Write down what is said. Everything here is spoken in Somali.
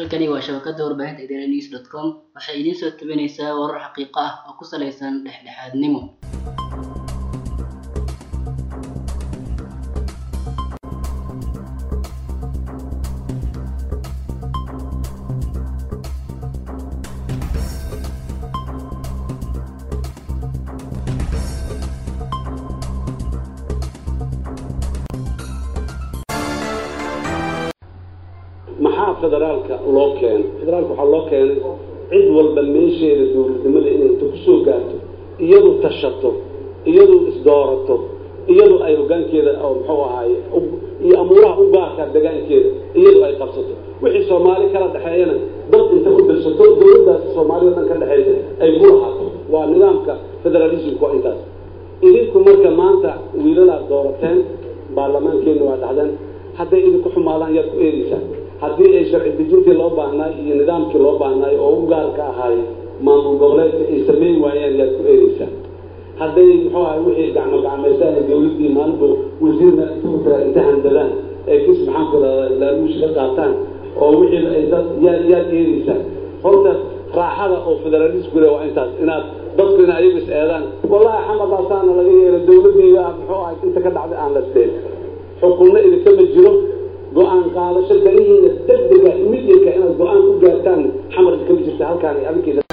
halkani waa shabakada warbaahinta idaaha news dot com waxay idiin soo tabinaysaa warar xaqiiqo ah oo ku saleysan dhexdhexaadnimo maxaa federaalka loo keenay federaalka waxaa loo keenay cid walba meesheeda dowladnimada inay inta kusoo gaarto iyadu tashato iyadu isdoorato iyadu ay hogaankeeda oo muxuu ahaaye iyo amuuraha u gaarka degaankeeda iyadu ay qabsato wixii soomaali kala dhexeeyana dad inta ku dirsato dowladdaas soomaalida dhan ka dhexeysa ay ku lahaato waa nidaamka federalismku waa intaas idinku marka maanta wiilalaad doorateen baarlamaankeena waa dhahdeen hadday idinku xumaadaan yaad ku eedeysaan haddii ay sharci dejintii loo baahnaay iyo nidaamkii loo baahnaay oo u gaarka ahaay maamul goboleedka ay samayn waayaan yaad ku eedeysaan hadday muxuu ahay wixii gacmo gacmaysaan dowladdii maalinba wasiirna intuuta inta handadaan ee kis maxaanku rahdaa laaluush ka qaataan oo wixii ay dad yaad yaad eedeysaan horta raaxada oo federalisku le waa intaas inaad dadku ina ayagu is eedaan wallahi xamar baasaana laga yeela dowladdiiga muxuu ahay inta ka dhacday aan la steen xukunna idinkama jiro go-aan qaadasho danihiina degdega midinka inaad go-aan ku gaartaan xamar idinkama jirta halkaan adinkeeda